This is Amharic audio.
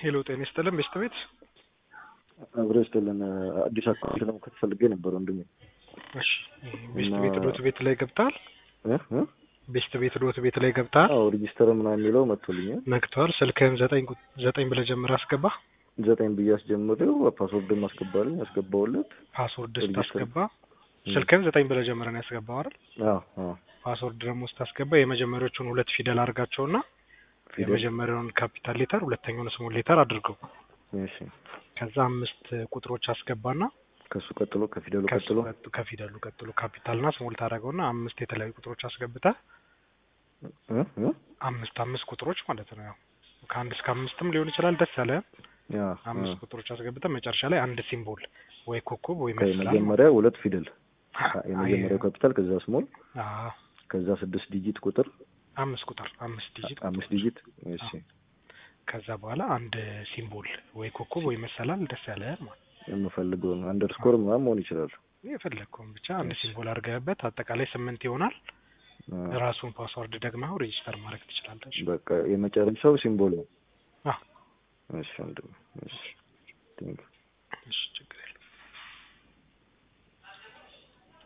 ሄሎ ጤና ይስጥልን ቤስት ቤት አብረ ይስጥልን። አዲስ አካውንት ለመክፈት ፈልጌ ነበር ወንድሜ። እሺ ቤስት እና- ቤት ዶት ቤት ላይ ገብተሃል? እ እ? ቤስት ቤት ዶት ቤት ላይ ገብተሃል? አዎ ሬጂስተር ምናምን የሚለው መጥቶልኛል። ነክተዋል። ስልክህን ዘጠኝ ቁ- ዘጠኝ ብለህ ጀምረህ አስገባ። ዘጠኝ ብዬ አስጀምሬው ፓስወርድም አስገባልኝ አስገባውለት። ፓስወርድ ሬጂስተር- ስታስገባ ስልክህን ዘጠኝ ብለህ ጀምረህ ነው ያስገባው አይደል? አዎ አዎ ፓስወርድ ደግሞ ስታስገባ የመጀመሪያዎቹን ሁለት ፊደል አድርጋቸውና ፊደል የመጀመሪያውን ካፒታል ሌተር ሁለተኛውን ስሞል ሌተር አድርገው። እሺ። ከዛ አምስት ቁጥሮች አስገባና ከሱ ቀጥሎ ከፊደሉ ከሱ ቀጥሎ ቀጥ- ከፊደሉ ቀጥሎ ካፒታልና ስሞል ታደርገውና አምስት የተለያዩ ቁጥሮች አስገብተህ እ እ? አምስት አምስት ቁጥሮች ማለት ነው። ያው ከአንድ እስከ አምስትም ሊሆን ይችላል። ደስ ያለ ያ አምስት ቁጥሮች አስገብተህ መጨረሻ ላይ አንድ ሲምቦል ወይ ኮከብ ወይ አ- መስላል ከመጀመሪያ ሁለት ፊደል የመጀመሪያው ካፒታል ከዛ ስሞል አዎ፣ ከዛ ስድስት ዲጂት ቁጥር አምስት ቁጥር አምስት ዲጂት አምስት ቁጥሮች። ዲጂት እሺ ከዛ በኋላ አንድ ሲምቦል ወይ ኮከብ ወይ መሰላል ደስ ያለ ማለት የምፈልገውን አንደርስኮር ምናምን መሆን ይችላል። የፈለግከውን ብቻ አንድ እሺ። ሲምቦል አድርገህበት አጠቃላይ ስምንት ይሆናል። አ፣ ራሱን ፓስወርድ ደግመህ ሬጂስተር ማድረግ ትችላለህ። በቃ የመጨረሻው ሲምቦል ነው። አዎ፣ እሺ ወንድሜ እሺ ቴንክ እሺ ችግር የለም።